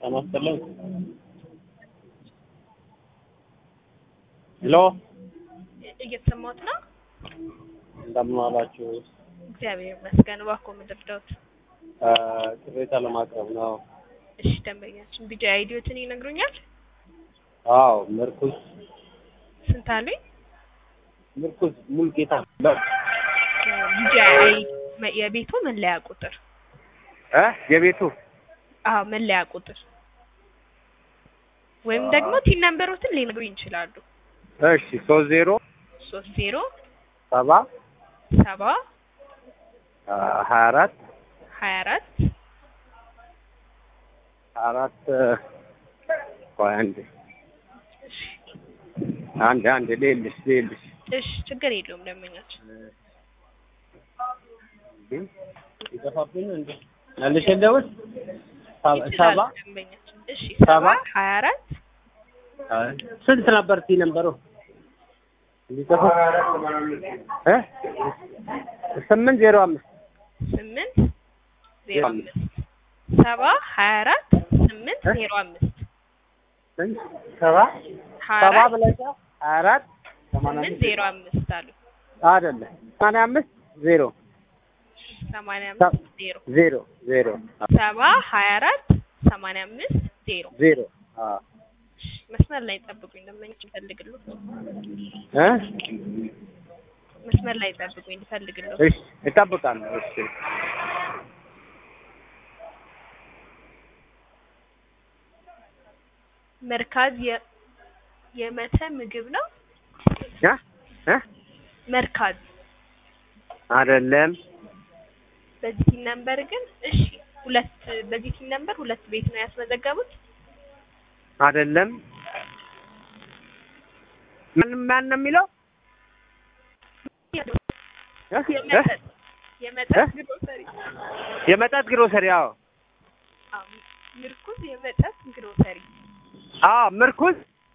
ጤና ይስጥልኝ። ሄሎ እየተሰማሁት ነው። እንደምን ዋላችሁ? እግዚአብሔር ይመስገን። እባክዎ ምንድን ነው? እ ቅሬታ ለማቅረብ ነው። እሺ ደንበኛችን ቢጃ አይዲዮትን ይነግሩኛል? አዎ ምርኩዝ ስንት አሉኝ? ምርኩዝ ሙልጌታ ቢጃ አይ የቤቱ መለያ ቁጥር እ የቤቱ አዎ መለያ ቁጥር ወይም ደግሞ ቲን ነምበሮትን ሊነግሩኝ ይችላሉ። እሺ ሶስት ዜሮ ሶስት ዜሮ ሰባ ሰባ ሀያ አራት ሀያ አራት አራት ቆይ አንዴ አንድ አንድ ሌልሽ ሌልሽ እሺ ችግር የለውም ደንበኛችን ይጠፋብኝ እንዴ መልሼ ልደውል ሰባ ይችላሉ ደንበኛችን እሺ ሰባ ሰባ ሀያ አራት ስንት ነበር ቲ ነበሩ እንዲጠፋ እ ስምንት ዜሮ አምስት ስምንት ዜሮ አምስት ሰባ ሀያ አራት ስምንት ዜሮ አምስት ስንት ሰባ ሀያ ሰባ አራት ብለሻ ሀያ አራት ስምንት ዜሮ አምስት አሉ አይደለም ሰማንያ አምስት ዜሮ ሰማንያ አምስት ዜሮ ዜሮ ዜሮ ሰባ ሀያ አራት ሰማንያ አምስት ዜሮ ዜሮ አዎ መስመር ላይ ጠብቁኝ ደንበኛችን ፈልግሉ እ መስመር ላይ ጠብቁኝ ልፈልግሉ እሺ እጠብቃለሁ እሺ መርካዝ የ- የመተ ምግብ ነው እ እ መርካዝ አይደለም በዚህ ቲን ነምበር ግን እሺ ሁለት በዚህ ቲን ነምበር ሁለት ቤት ነው ያስመዘገቡት አይደለም ምን ማን ነው የሚለው እ? እ? የመጠጥ የመጠጥ ግሮሰሪ የመጠጥ ግሮሰሪ አዎ አዎ ምርኩዝ የመጠጥ ግሮሰሪ አዎ ምርኩዝ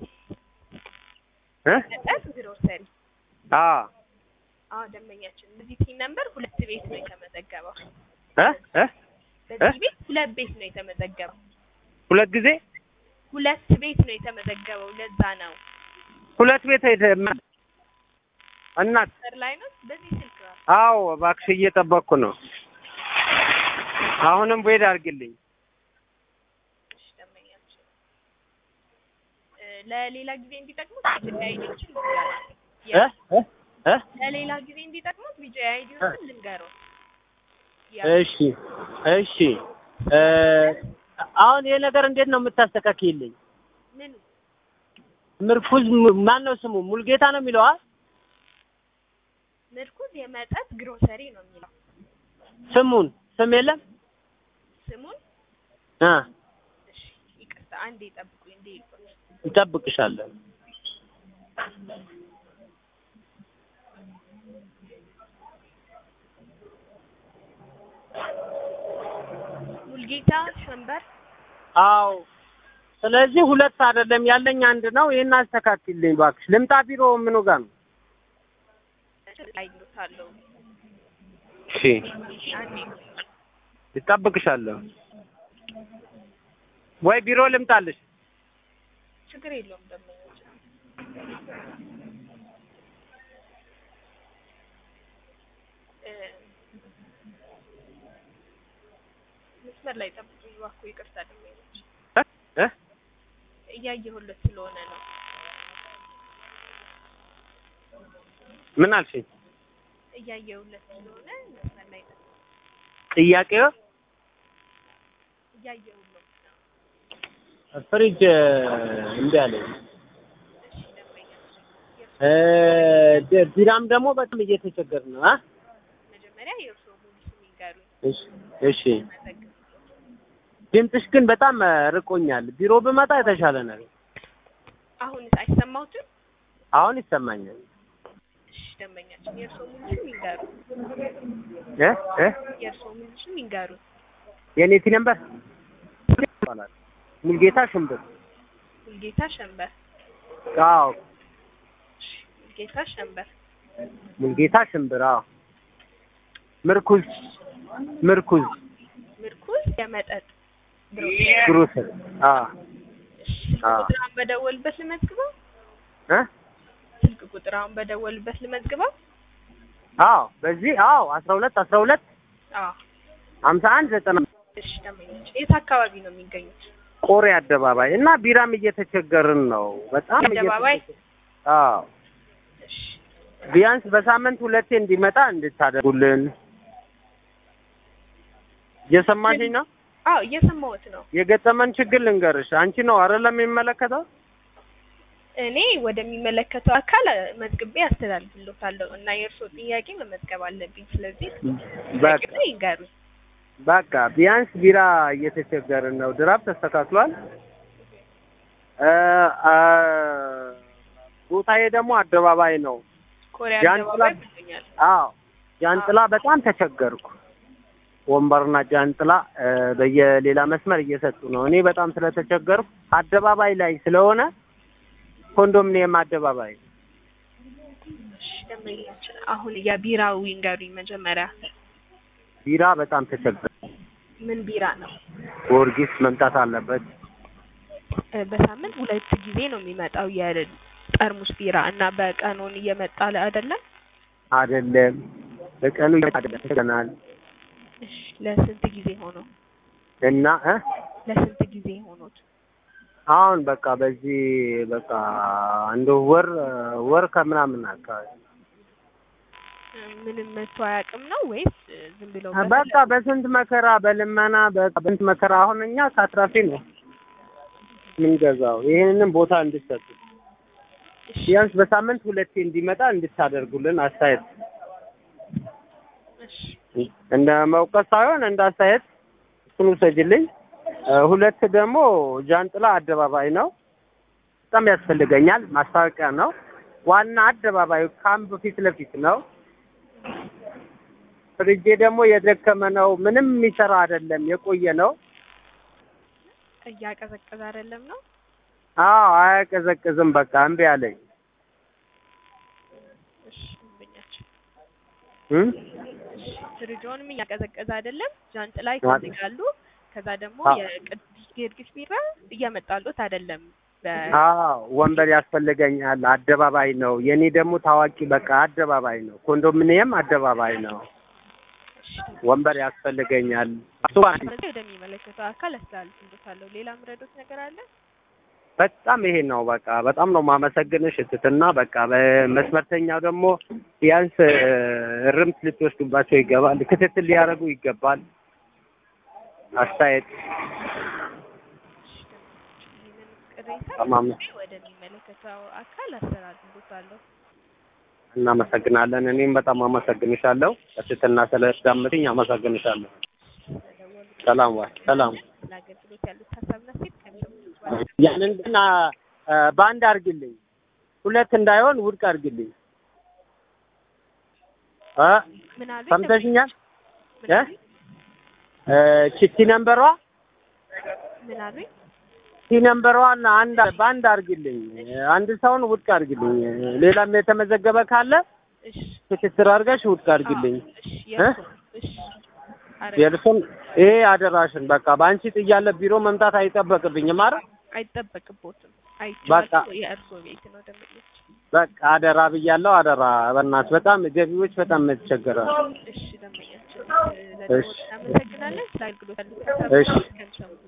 እ መጠጥ ግሮሰሪ አዎ አዎ ደንበኛችን በዚህ ቲን ነምበር ሁለት ቤት ነው የተመዘገበው እ እ በዚህ ቤት ሁለት ቤት ነው የተመዘገበው ሁለት ጊዜ ሁለት ቤት ነው የተመዘገበው ለዛ ነው ሁለት ቤት ሄደ እናት ሰር ላይ ነው በዚህ ስልክ ነው አዎ እባክሽ እየጠበቅኩ ነው አሁንም ቦይድ አድርግልኝ እሺ ደንበኛችን እ ለሌላ ጊዜ እንዲጠቅሙት ቢጂአይ አይዲዎችን ልንገሩት እ እ እ ለሌላ ጊዜ እንዲጠቅሙት ቢጂአይ አይዲዎችን ልንገሩት እሺ እሺ እ አሁን ይሄ ነገር እንዴት ነው የምታስተካክይልኝ ምኑ ምርኩዝ ማን ነው ስሙ ሙልጌታ ነው የሚለው አ ምርኩዝ የመጠጥ ግሮሰሪ ነው የሚለው ስሙን ስም የለም ስሙን እ እሺ ይቅርታ አንዴ ጠብቁኝ እንዴ ይቆይ እንጠብቅሻለን ሙልጌታ ሸንበር አዎ ስለዚህ ሁለት አይደለም ያለኝ አንድ ነው ይሄን አስተካክልኝ እባክሽ ልምጣ ቢሮ ምኑ ጋር ነው ላይ ይሉታለሁ እሺ አንዴ ይጠብቅሻለሁ ወይ ቢሮ ልምጣልሽ ችግር የለውም ደንበኛችን እ መስመር ላይ ጠብቁኝ እባክዎ ይቅርታ ደንበኞች እ እ እያየሁለት ስለሆነ ነው ምን አልሽኝ እያየሁለት ስለሆነ መስመር ላይ ጠብቁኝ ጥያቄው እያየሁለት ነው ፍሪጅ እምቢ አለኝ እሺ ደንበኛችን እ ደ- ቢራም ደግሞ በጣም እየተቸገር ነው አ መጀመሪያ የእርስዎ ሙሉ ስም ይንገሩኝ እሺ እሺ መዘግብ ድምፅሽ ግን በጣም ርቆኛል ቢሮ ብመጣ የተሻለ ነገር አሁንስ አይሰማሁትም አሁን ይሰማኛል እሺ ደንበኛችን የእርስዎ ሙሉ ስም ይንገሩኝ እ እ የእርስዎ ሙሉ ስም ይንገሩኝ የኔ ቲ ነምበር ይባላል ሙልጌታ ሽምብር ሙልጌታ ሸንበር አዎ ሙልጌታ ሸንበር ሙልጌታ ሽምብር አዎ ምርኩዝ ምርኩዝ ምርኩዝ የመጠጥ ግሮሰሪ አዎ ስልክ አዎ። ቁጥር አሁን በደወልበት ልመዝግበው? እ ስልክ ቁጥር አሁን በደወልበት ልመዝግበው? አዎ በዚህ አዎ አስራ ሁለት አስራ ሁለት አዎ ሀምሳ አንድ ዘጠና እሺ ደንበኞች የት አካባቢ ነው የሚገኙት? ቆሬ አደባባይ እና ቢራም እየተቸገርን ነው በጣም አደባባይ? እየተቸገርን- አዎ እሺ ቢያንስ በሳምንት ሁለቴ እንዲመጣ እንድታደርጉልን እየሰማሽኝ ነው አዎ እየሰማሁት ነው። የገጠመን ችግር ልንገርሽ አንቺ ነው አይደለም የሚመለከተው እኔ ወደሚመለከተው አካል መዝግቤ አስተላልፍልዎታለሁ እና የእርስዎ ጥያቄ መመዝገብ አለብኝ። ስለዚህ በቃ ጥያቄ ይንገሩኝ። በቃ ቢያንስ ቢራ እየተቸገርን ነው ድራፍ ተስተካክሏል እ አ ቦታዬ ደግሞ አደባባይ ነው ኮሪያ ጃንጥላ- አደባባይ ብሎኛል። አዎ ጃንጥላ በጣም ተቸገርኩ ወንበርና ጃንጥላ እ በየሌላ መስመር እየሰጡ ነው እኔ በጣም ስለተቸገርኩ አደባባይ ላይ ስለሆነ ኮንዶሚኒየም አደባባይ እሺ ደንበኞች አሁን የቢራው ይንገሩኝ መጀመሪያ ቢራ በጣም ተቸገር ምን ቢራ ነው? ጊዮርጊስ መምጣት አለበት እ በሳምንት ሁለት ጊዜ ነው የሚመጣው የጠርሙስ ቢራ እና በቀኑን እየመጣ አይደለም? አይደለም በቀኑ ይመጣል እሺ ለስንት ጊዜ ሆነው? እና እ ለስንት ጊዜ ሆኖት? አሁን በቃ በዚህ በቃ አንድ ወር ወር ከምናምን አካባቢ እ ምንም መቶ አያውቅም ነው ወይስ እ ዝም ብለው በቃ በስንት መከራ በልመና በቃ በስንት መከራ አሁን እኛ ከአትራፊ ነው የምንገዛው። ይህንንም ቦታ እንድትሰጡ እሺ ቢያንስ በሳምንት ሁለቴ እንዲመጣ እንድታደርጉልን አስተያየት እሺ እንደ መውቀስ ሳይሆን እንደ አስተያየት እሱን ውሰጅልኝ። እ ሁለት ደግሞ ጃንጥላ አደባባይ ነው በጣም ያስፈልገኛል። ማስታወቂያ ነው። ዋና አደባባዩ ካምፕ ፊት ለፊት ነው። ፍሪጄ ደግሞ የደከመ ነው። ምንም የሚሰራ አይደለም፣ የቆየ ነው። እያቀዘቀዘ አይደለም ነው? አዎ አያቀዘቅዝም። በቃ እምቢ አለኝ። እሺ ደንበኛችን እም? እሺ ፍሪጆንም እያቀዘቀዘ አይደለም፣ ጃንጥላ ይፈልጋሉ። ከዛ ደግሞ አዎ። የቅዱስ ጊዮርጊስ ቢራ እያመጣሉት አይደለም። በ አዎ ወንበር ያስፈልገኛል። አደባባይ ነው። የኔ ደግሞ ታዋቂ በቃ አደባባይ ነው። ኮንዶሚኒየም አደባባይ ነው። ወንበር ያስፈልገኛል። ስለዚህ ወደሚመለከተው አካል አስተላልፍልዎታለሁ። ሌላ ምረዶት ነገር አለ? በጣም ይሄ ነው በቃ በጣም ነው ማመሰግንሽ እትትና በቃ በመስመርተኛው ደግሞ ቢያንስ እ፣ እርምት ልትወስዱባቸው ይገባል። ክትትል ሊያደርጉ ይገባል። አስተያየት ይህንን ቅሬታ ተማም ወደሚመለከተው አካል አስተላልፍልዎታለሁ። እናመሰግናለን። እኔም በጣም አመሰግንሻለሁ። እትትና ስለዳመጥኝ አመሰግንሻለሁ። ስለደወሉ ሰላም ዋይ ሰላም ለአገልግሎት ያሉት ሀሳብና ሴት ከሚሰሙት ያንን ግን አ፣ አ፣ በአንድ አድርግልኝ፣ ሁለት እንዳይሆን ውድቅ አድርግልኝ። አ ምን አሉኝ? ሰምተሽኛል? ምን እ? አሉኝ? እ፣ ቺቲ ነምበሯ ምን አሉኝ? ቺ ነምበሯን አንድ በአንድ አድርግልኝ፣ አንድ ሰውን ውድቅ አድርግልኝ። ሌላም የተመዘገበ ካለ እሺ ክትትል አድርገሽ ውድቅ አድርግልኝ። አዎ፣ እሺ የእርሶ እሺ አረ የእርሱን ይሄ አደራሽን በቃ በአንቺ ጥያለ ቢሮ መምጣት አይጠበቅብኝም። አረ አይጠበቅቦትም። በቃ። አይቼዋለሁ። የእርሶ ቤት ነው ደንበኞች። በቃ አደራ ብያለሁ። አደራ በእናትህ በጣም ገቢዎች በጣም የተቸገረ እሺ ደንበኛችን ለደወሉ እናመሰግናለን። ስለ አገልግሎት ያሉት ሀሳብና እሺ። ሴት ከሚሰሙት